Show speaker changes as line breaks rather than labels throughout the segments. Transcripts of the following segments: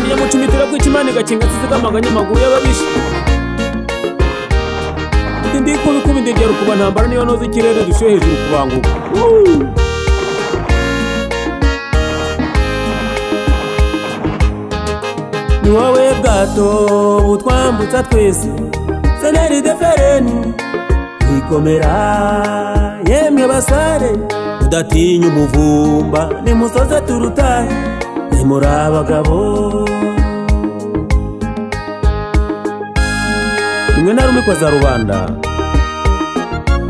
Ngira mucumitira kwica imana igakinga nsizigamaganya amaguru y'ababisha Ndi ndi kubi kubi ndegera ukuba ntambara niyo noza ikirere dushyuhe hejuru kubanguka ni wowe bwato butwambutsa twese seneri defereni twikomera yemwe basare udatinya umuvumba nimusoze turutahe nimuri abagabo rimwe na rumwe za rubanda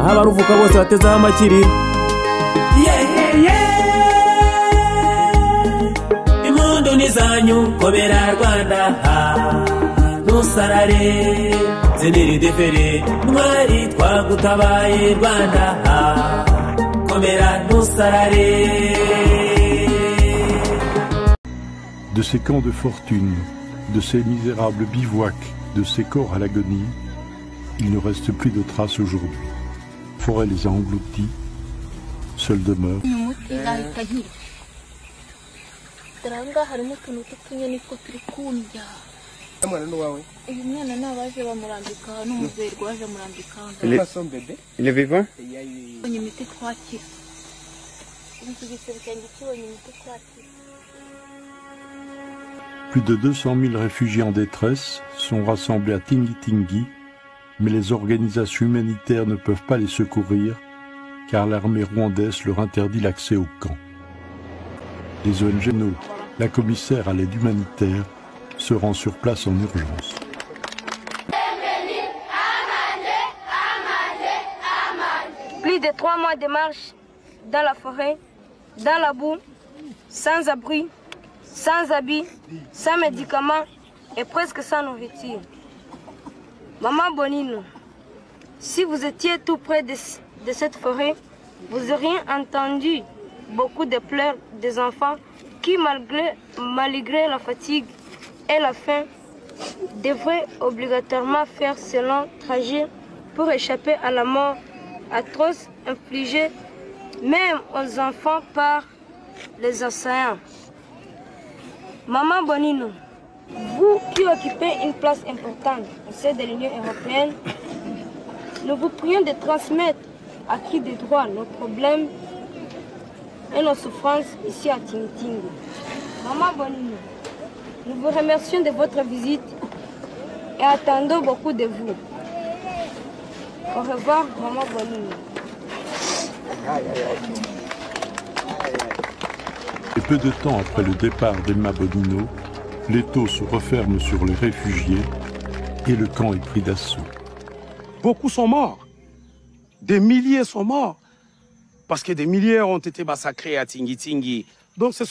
aho abaruvuka bose batezeho amakiriro impundu ni zanyu komera rwanda ha ntusarare ziniri defere mwari twagutabaye rwanda ha komera ntusarare
de ces camps de fortune, de ces misérables bivouacs, de ces corps à l'agonie, il ne reste plus de traces aujourd'hui. Forêt les a engloutis, seule demeure
ni umuti nahita nkira dore aha ngaha harimo utuntu tw'utunyoni two turi kumya
mwana n'uwawe
uyu mwana ni abaje bamurambika aha n'umuzeyi waje amurambika aha ngaha
façon bébé
Il est vivant
tubonye imiti twakira ubu iki gisebe cyanjye kibonye imiti twakira
Plus de 200 000 réfugiés en détresse sont rassemblés à Tingitingi, mais les organisations humanitaires ne peuvent pas les secourir car l'armée rwandaise leur interdit l'accès au camp. Les ONG, NO, la commissaire à l'aide humanitaire, se rend sur place en urgence.
Plus de trois mois de marche dans la forêt, dans la boue, sans abri, sans habits, sans médicaments et presque sans nourriture. Maman Bonino, si vous étiez tout près de, c- de cette forêt, vous auriez entendu beaucoup de pleurs des enfants qui, malgré, malgré la fatigue et la faim, devraient obligatoirement faire ce long trajet pour échapper à la mort atroce infligée même aux enfants par les océans. Maman Bonino, vous qui occupez une place importante au sein de l'Union européenne, nous vous prions de transmettre à qui de droit nos problèmes et nos souffrances ici à Tinting. Maman Bonino, nous vous remercions de votre visite et attendons beaucoup de vous. Au revoir, Maman Bonino.
Et peu de temps après le départ d'Emma Bonino, l'étau se referme sur les réfugiés et le camp est pris d'assaut.
Beaucoup sont morts. Des milliers sont morts. Parce que des milliers ont été massacrés à Tingitingi. Donc c'est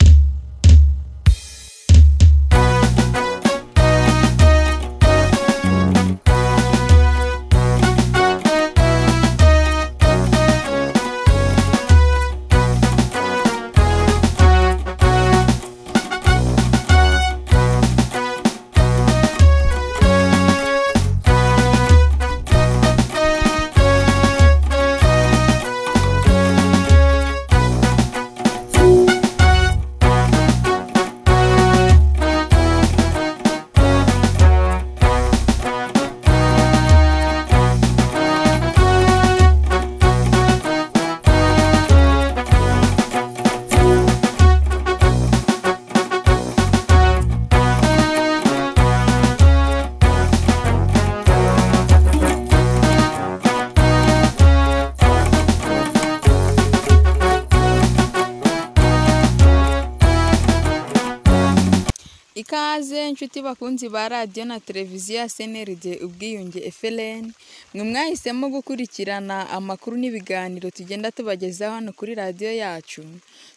ikaze inshuti bakunzi ba radiyo na televiziyo ya seneride ubwiyunge efereni mwe mwahisemo gukurikirana amakuru n'ibiganiro tugenda tubagezaho hano kuri radiyo yacu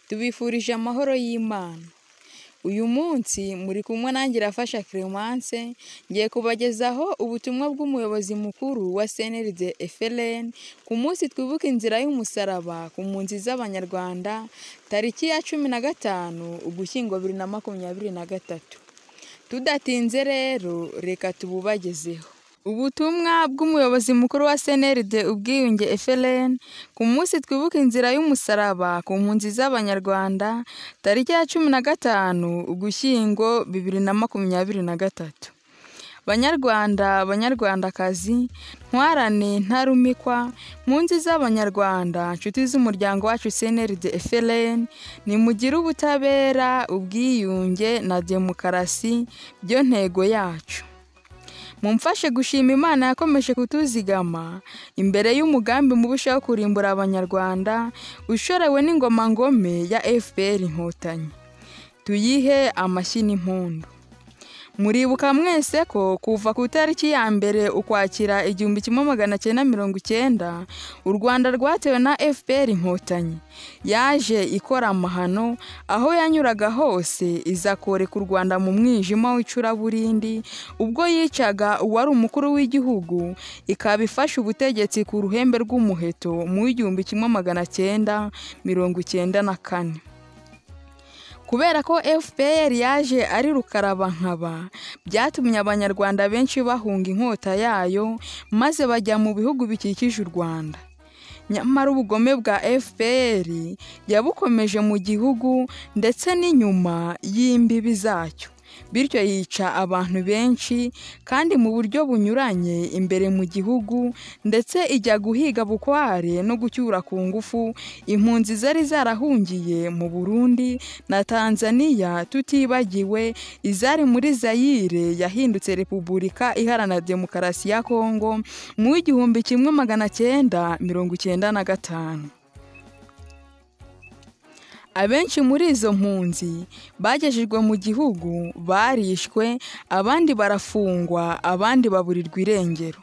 tubifurije amahoro y'imana uyu munsi muri kumwe nanjye irafasha clemence ngiye kubagezaho ubutumwa bw'umuyobozi mukuru wa cnld efereni ku munsi twibuka inzira y'umusaraba ku mpunzi z'abanyarwanda tariki ya cumi na gatanu ugushyingo bibiri na makumyabiri na gatatu tudatinze rero reka tububagezeho ubutumwa bw'umuyobozi mukuru wa cnrd ubwiyunge efelen ku munsi twibuka inzira y'umusaraba ku mpunzi z'abanyarwanda tariki ya cumi na gatanu ugushyingo bibiri na makumyabiri na gatatu banyarwanda banyarwandakazi ntwarane ntarumikwa mu nzi z'abanyarwanda nshuti z'umuryango wacu cnrd efelen nimugire ubutabera ubwiyunge na demokarasi byo ntego yacu mumfashe gushima imana yakomeje kutuzigama imbere y'umugambi mubisha wo kurimbura abanyarwanda ushorewe n'ingoma ngome ya fpr inkotanyi tuyihe amashyi n'impundu muribuka mwese ko kuva ku itariki ya mbere ukwakira igihumbi kimwe magana cyenda mirongo icyenda u rwanda rwatewe na fpr inkotanyi yaje ikora amahano aho yanyuraga hose iza koreka u rwanda mu mwijima w'icuraburindi ubwo yicaga uwari umukuru w'igihugu ikaba ifashe ubutegetsi ku ruhembe rw'umuheto mu w'igihumbi kimwe magana cyenda mirongo icyenda na kane kubera ko fpr yaje ari rukarabankaba byatumye abanyarwanda benshi bahunga inkota yayo maze bajya mu bihugu bikikije u rwanda nyamara ubugome bwa fpr yabukomeje mu gihugu ndetse n'inyuma y'imbibi zacyo bityo yica abantu benshi kandi mu buryo bunyuranye imbere mu gihugu ndetse ijya guhiga bukware no gucyura ku ngufu impunzi zari zarahungiye mu burundi na tanzaniya tutibagiwe izari muri zayire yahindutse repubulika iharanira demokarasi ya kongo mu w'igihumbi kimwe magana cyenda mirongo icyenda na gatanu abenshi muri izo mpunzi bagejejwe mu gihugu barishwe abandi barafungwa abandi baburirwa irengero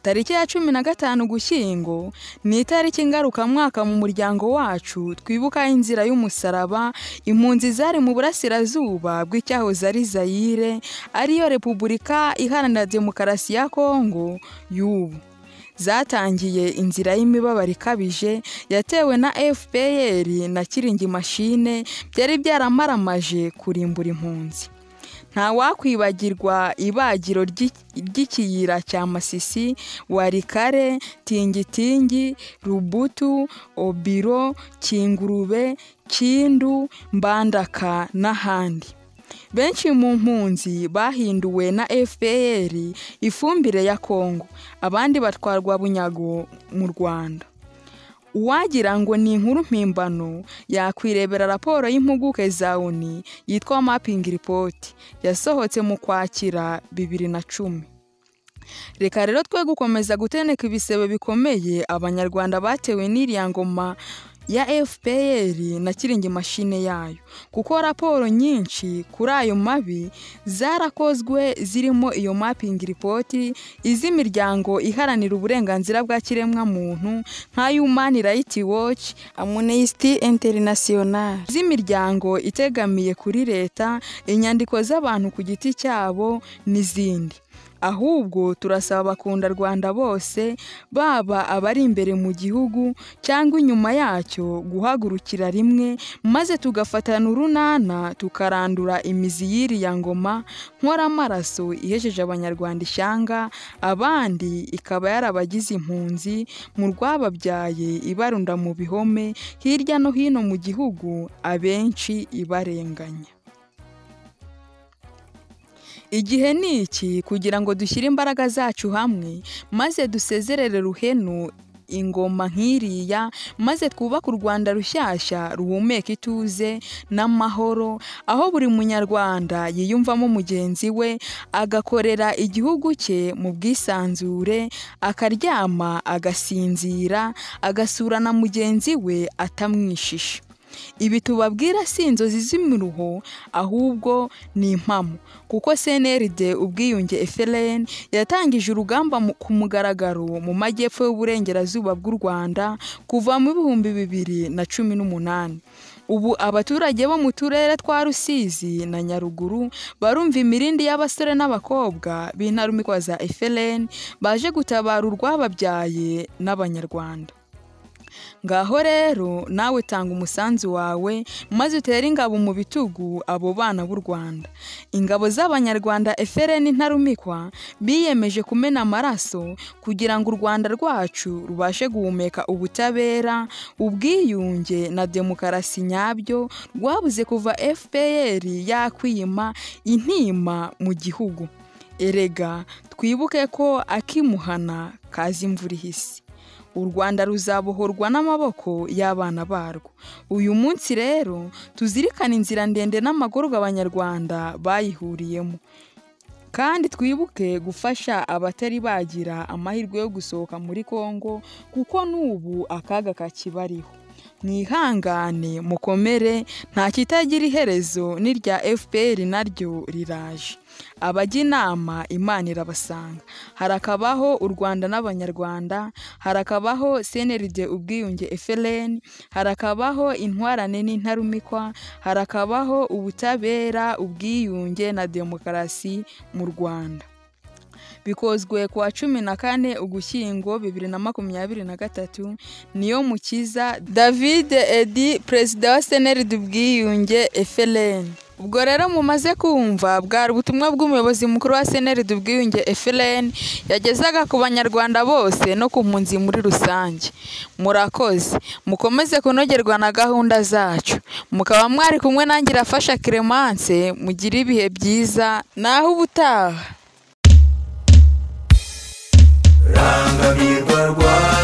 tariki ya cumi na gatanu gushyingo ni itariki ngarukamwaka mu muryango wacu twibuka inzira y'umusaraba impunzi zari mu burasirazuba bw'icyahoze ari zayire ariyo repubulika iharanira demokarasi ya kongo y'ubu zatangiye inzira y'imibabaro ikabije yatewe na fpr na kiringi mashine byari byaramaramaje kurimbura impunzi ntawakwibagirwa ibagiro ry'ikiyira cya masisi warikare tingitingi rubutu obiro kingurube kindu mbandaka n'ahandi benshi mu mpunzi bahinduwe na fpr ifumbire ya kongo abandi batwarwa bunyago mu rwanda uwagira ngo ni inkuru mpimbano yakwirebera raporo y'impuguke za oni yitwa mapping report yasohotse mu kwakira bibiri na cumi reka rero twe gukomeza guteneka ibisebe bikomeye abanyarwanda batewe n'iriya ngoma ya fpr na kiringi mashine yayo kuko raporo nyinshi kuri ayo mabi zarakozwe zirimo iyo mapingi ripoti iz'imiryango iharanira uburenganzira bwa kiremwamuntu nka human rights watch amnesty international z'imiryango itegamiye kuri leta inyandiko z'abantu ku giti cyabo n'izindi ahubwo turasaba abakunda rwanda bose baba abari imbere mu gihugu cyangwa inyuma yacyo guhagurukira rimwe maze tugafatana urunana tukarandura imizi y'iriya ngoma nkora amaraso ihejeje abanyarwanda ishyanga abandi ikaba yarabagize impunzi mu rwababyaye ibarunda mu bihome hirya no hino mu gihugu abenshi ibarenganya igihe ni iki kugira ngo dushyire imbaraga zacu hamwe maze dusezerere ruhenu ingoma nk'iriya maze twubake u rwanda rushyashya ruhumeka ituze n'amahoro aho buri munyarwanda yiyumvamo mugenzi we agakorera igihugu cye mu bwisanzure akaryama agasinzira agasura na mugenzi we atamwishisha ibi tubabwira si inzozi z'imiruho ahubwo ni impamo kuko cnrd ubwiyunge efelen yatangije urugamba ku mugaragaro mu majyepfo y'uburengerazuba bw'u rwanda kuva mu bihumbi bibiri na cumi n'umunani ubu abaturage bo mu turere twa rusizi na nyaruguru barumva imirindi y'abasore n'abakobwa b'intarumikwa za efelen baje gutabara urwababyaye n'abanyarwanda ngaho rero nawe tanga umusanzu wawe maze utere ingabo mu bitugu abo bana b'u rwanda ingabo z'abanyarwanda efereni ntarumikwa biyemeje kumena amaraso kugira ngo u rwanda rwacu rubashe guhumeka ubutabera ubwiyunge na demokarasi nyabyo rwabuze kuva fpr yakwima intima mu gihugu erega twibuke ko akimuhana kazi imvura ihise u rwanda ruzabohorwa n'amaboko y'abana barwo uyu munsi rero tuzirikane inzira ndende n'amagorwa abanyarwanda bayihuriyemo kandi twibuke gufasha abatari bagira amahirwe yo gusohoka muri congo kuko n'ubu akaga kakibariho mwihangane mukomere nta kitagira iherezo n'irya fpr naryo riraje abajya inama imana irabasanga harakabaho u rwanda n'abanyarwanda harakabaho cnrd ubwiyunge frn harakabaho intwarane n'intarumikwa harakabaho ubutabera ubwiyunge na demokarasi mu rwanda bikozwe ku wa cumi na kane ugushyingo bibiri na makumyabiri na gatatu niyo mukiza david edi perezida wa seneri ubwiyunge efereni ubwo rero mumaze kumva bwari ubutumwa bw'umuyobozi mukuru wa seneri ubwiyunge efereni yagezaga ku banyarwanda bose no ku mpunzi muri rusange murakoze mukomeze kunogerwa na gahunda zacu mukaba mwari kumwe nange irafasha keremanse mugire ibihe byiza naho ubutaha
rangamirwa rwawe